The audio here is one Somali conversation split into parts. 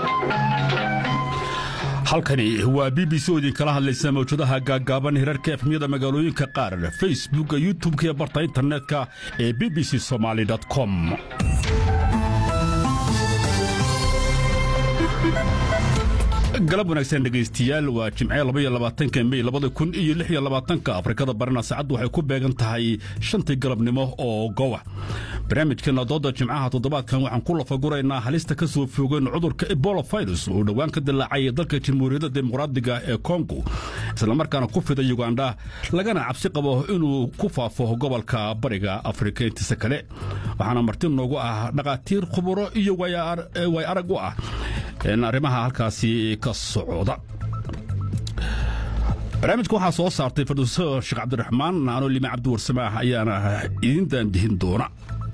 halkani waa b b c oo idinkala hadlaysa mawjadaha gaaggaaban hirarka efmiyada magaalooyinka qaar facebooka youtubeka iyo barta internetka ee b b c somaali com galab wanaagsan dhegaystiyaal waa jimce labaatanka mey labada kun iyo lix iyo labaatanka afrikada barina saacaddu waxay ku beegan tahay shantii galabnimo oo gowa barnaamijkeena dooda jimcaha toddobaadkan waxaan ku lafaguraynaa halista ka soo foogeen cudurka ebola virus oo dhowaan ka dilaacay dalka jamhuuriyadda dimuqraadiga ee kongo islamarkaana ku fida yugandha lagana cabsi qabo inuu ku faafo gobolka bariga afrika intiisa kale waxaana marti noogu ah dhakhaatiir khuburo iyo way arag u ah arrimaha halkaasi ka socda barnaamijka waxaa soo saartay farduuso sheekh cabdiraxmaan anoo lime cabdi warsamaah ayaana idin daandihin doona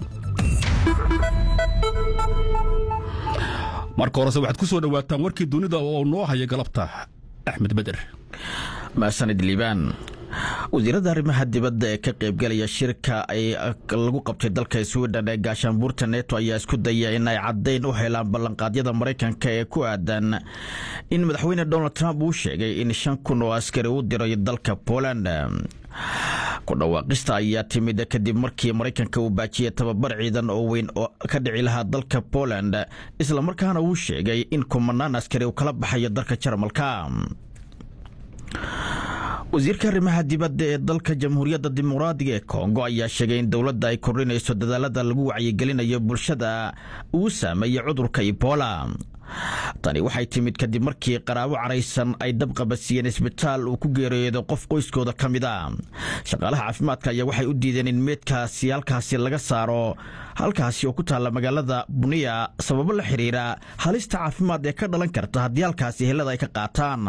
marka horese waxaad ku soo dhowaataan warkii dunida oo noo haya galabta axmed beder maasanid liibaan wasiirada arrimaha dibadda ee ka qaybgalaya shirka ay lagu qabtay dalka swiden ee gaashaanbuurta neto ayaa isku daya in ay caddayn u helaan ballanqaadyada maraykanka ee ku aadan in madaxweyne donald trump uu sheegay in shan kun oo askari u diray dalka poland ku dhawaaqista ayaa timid kadib markii maraykanka uu baajiyay tababar ciidan oo weyn oo ka dhici lahaa dalka poland islamarkaana uu sheegay in kumanaan askari uu kala baxayo dalka jarmalka wasiirka arrimaha dibadda ee dalka jamhuuriyadda dimuqraadiga ee kongo ayaa sheegay in dowladda ay kordhinayso dadaalada lagu wacyigelinayo bulshada uu saameeyey cudurka ebola tani waxay timid kadib markii qaraabo caraysan ay dabqabadsiiyeen isbitaal uu ku geeriyoodo qof qoyskooda ka mid a shaqaalaha caafimaadka ayaa waxay u diideen in meedkaasi halkaasi laga saaro halkaasi oo ku taalla magaalada buniya sababo la xiriira halista caafimaad ee ka dhalan karta haddii halkaasi helada ay ka qaataan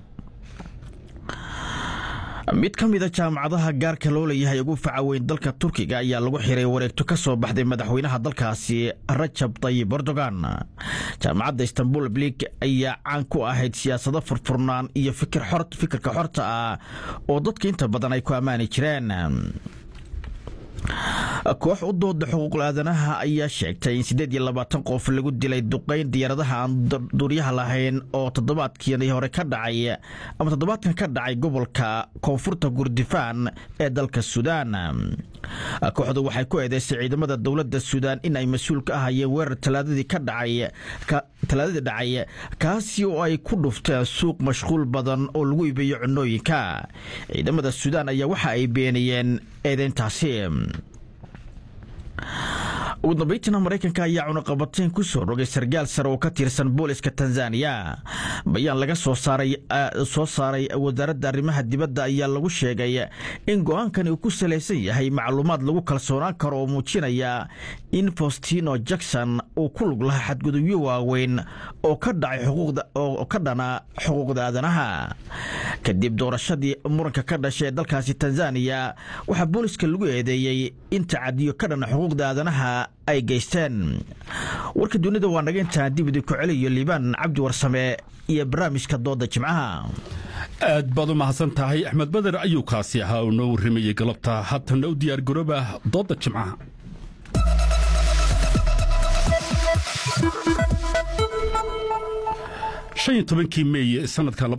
mid ka mida jaamacadaha gaarka loo leeyahay ugu faca weyn dalka turkiga ayaa lagu xiray wareegto ka soo baxday madaxweynaha dalkaasi rajab tayib erdogan jaamacadda istanbul blig ayaa caan ku ahayd siyaasado furfurnaan iyo fikirka xorta ah oo dadka inta badan ay ku ammaani jireen koox u dooda xuquuqul aadanaha ayaa sheegtay in siddeed iyo labaatan qof lagu dilay duqayn diyaaradaha aan duuryaha lahayn oo toddobaadkii hore ka dhacay ama toddobaadkan ka dhacay gobolka koonfurta gurdifaan ee dalka suudaan kooxdu waxay ku eedeysay ciidamada dowladda suudaan in ay mas-uul ka ahayeen weerar talaadadii ka dhacay talaadadii dhacay kaasi oo ay ku dhufteen suuq mashquul badan oo lagu iibiyo cunooyinka ciidamada suudaan ayaa waxa ay beeniyeen eedeyntaasi ugu dambaytiina maraykanka ayaa cunaqabateyn ku soo rogay sargaal sare oo ka tirsan booliska tanzaniya bayaan laga soo saaray soo saaray wasaaradda arrimaha dibadda ayaa lagu sheegay in go-aankani uu ku salaysan yahay macluumaad lagu kalsoonaan karo oo muujinaya in faustino jackson uu ku lug lahaa xadgudubyo waaweyn oo ka dhacay xuquuqda oo ka dhana xuquuqda aadanaha kadib doorashadii muranka ka dhashay ee dalkaasi tanzaniya waxaa booliska lagu eedeeyey in tacadiyo ka dhana xuquuqda aadanaha ay geysteen warka dunida waa naga intaan dib idinku celiyo liibaan cabdi warsame iyo barnaamijka dooda jimcaha aad baad u mahadsan tahay axmed bader ayuu kaasi ahaa oo noo warramayey galabta haatana u diyaar garooba dooda jimcaha shan iyo tobankii meey sanadka